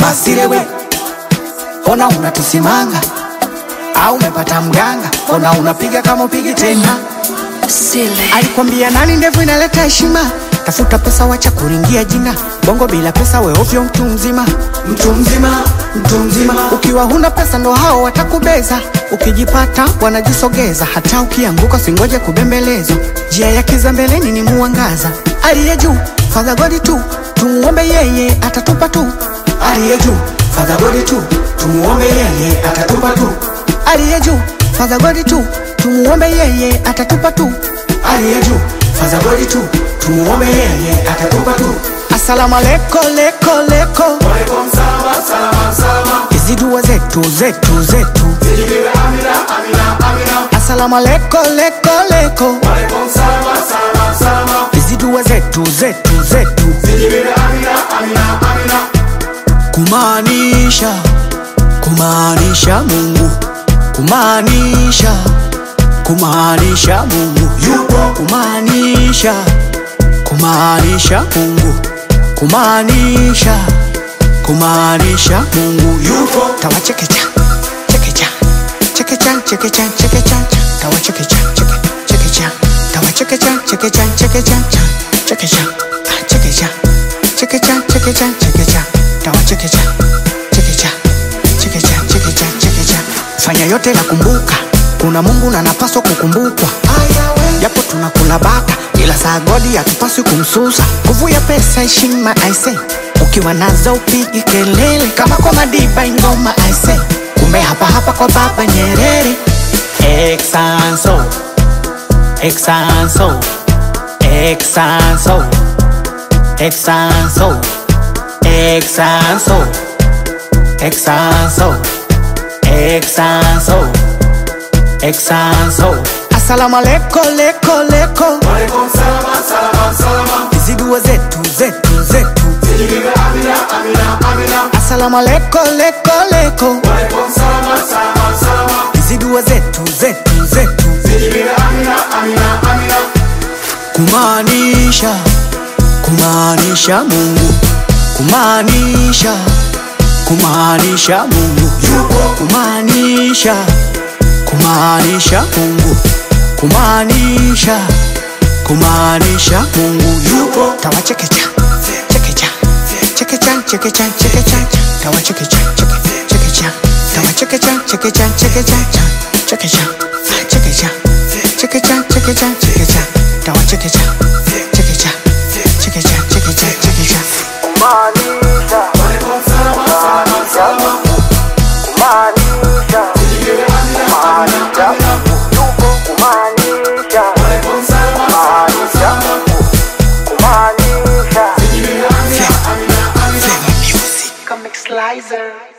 asilewe ona unatusimanga au umepata mganga ona unapiga kama upigi tena Sile. alikwambia nani ndevu inaleta heshima tafuta pesa wacha kuringia jina bongo bila pesa we ovyo mtu mzima mtu mzima mtu mzima ukiwa huna pesa ndo hao watakubeza ukijipata wanajisogeza hata ukianguka singoje kubembelezwa njia ya kiza mbeleni ni muangaza aliye juu fadha godi tu tumuombe yeye atatupa tu aliye juu fadha godi tu tumuombe yeye atatupa tu aliye juu fadha godi tu tumuombe yeye atatupa tu aliye juu fadha godi tu tumuombe yeye atatupa tu asalamu aleko leko leko hizi dua zetu zetu zetu asalamu aleko leko leko hizi dua zetu zetu zetu kumaanisha kumaanisha mungu kumaanisha kumaanisha mungu yupo kumaanisha kumaanisha mungu kumaanisha kumaanisha mungu yupo tawachekecha chekecha chekecha chekecha chekecha tawachekecha cheke- chekecha tawachekecha chekecha chekecha chekecha ah, chekecha chekecha chekecha chekecha tawachekecha chekecha chekecha chekecha chekecha fanya yote na kumbuka kuna mungu na napaswa kukumbukwa japo tunakula bata ila saa godi hatupaswi kumsusa nguvu ya pesa heshima aise ukiwa nazo upigi kelele kama kwa madiba ingoma aise kumbe hapa hapa kwa baba nyerere exanso exanso exanso exanso exanso exanso exanso exanso asalamu aleko leko leko hizi dua zetu zetu zetu asalamu aleko leko leko hizi dua zetu zetu zetu kumaanisha kumaanisha mungu kumaanisha kumaanisha mungu yupo kumaanisha kumaanisha mungu kumaanisha kumaanisha mungu yupo tawachekecha chekecha chekecha chekecha chekecha tawachekecha cheke- chekecha tawachekecha chekecha chekecha chekecha chekecha chekecha chekecha chekecha tawachekecha chekecha chekecha chekecha chekecha kumaanisha kumaanisha kumaanisha kumaanisha yupo kumaanisha kumaanisha kumaanisha Flavor music Comic Slicer.